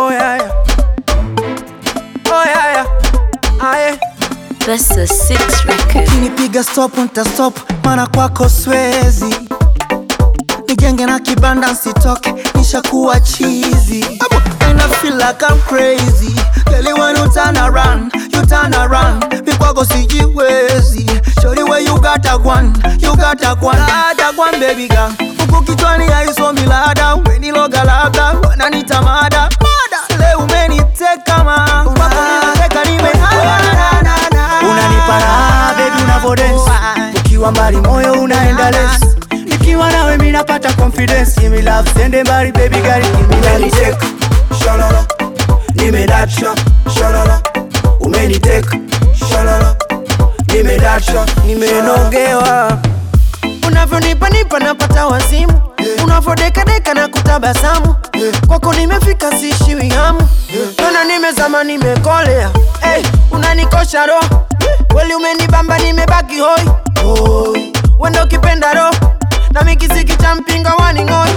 Oh yeah, yeah. Oh yeah, yeah. Aye. That's a six record. Ukinipiga stop nita stop, maana kwako swezi. Nijenge na kibanda nsitoke, nishakuwa chizi. And I feel like I'm crazy. Girl, when you turn around, you turn around. Mikwako sijiwezi. Shorty where you got a one, you got a one. Lada one baby girl. Huku kichwani haisomi lada, umeniloga labda, wananita mada. Mada. Leo umeniteka ma, kwako nimeteka nimehada. Unanipa raha baby unavodensi Ukiwa mbali moyo unaenda lesi Nikiwa nawe mi napata confidence Give me love sende mbali baby girl give me love umeniteka shalala nimedacha shalala umeniteka shalala nimedacha nimenogewa unavyonipa nipa napata wazimu unavyodekadeka na kutabasamu kwako nimefika sishiwi hamu tona nimezama nimekolea hey, unanikosha roho kweli umenibamba nimebaki hoi hoi. wendo ukipenda roho na mikisiki cha mpinga waning'oi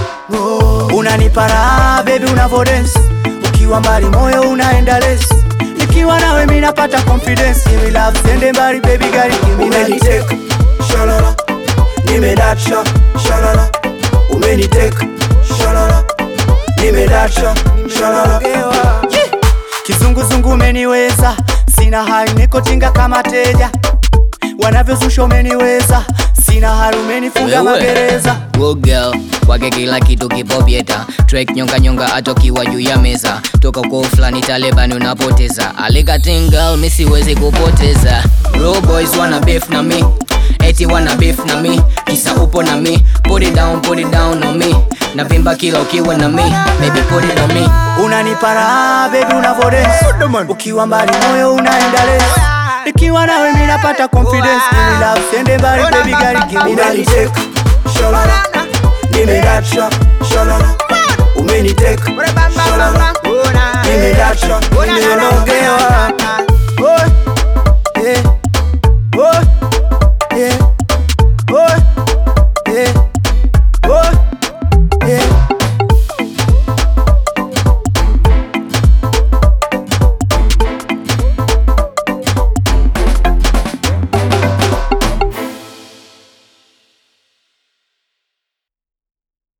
Unanipa raha baby unavodensi Ukiwa mbali moyo unaenda lesi Nikiwa nawe mi napata confidence Give me love sende mbali baby girl give me love umeniteka shalala nimedacha shalala umeniteka shalala nimedacha shalala Gewa. Kizunguzungu umeniweza, sina hai niko tinga kama teja. Wanavyozusha umeniweza, sina hari umenifunga Wewe. magereza. Good girl kwake kila kitu kipopieta track nyonga nyonga atokiwa juu ya meza toka kwa fulani Taliban unapoteza alikatin girl mi siwezi kupoteza Raw boys wana beef na mi eti wana beef na mi kisa upo na mi put it down put it down on me navimba kila ukiwa na mi baby put it on me Unanipa raha baby unavodensi, ukiwa mbali moyo unaenda lesi. Nikiwa nawe mi napata confidence, give me love sende mbali baby girl give me love. umeniteka shalala nimedacha shalala umeniteka shalala nimedacha nimenogewa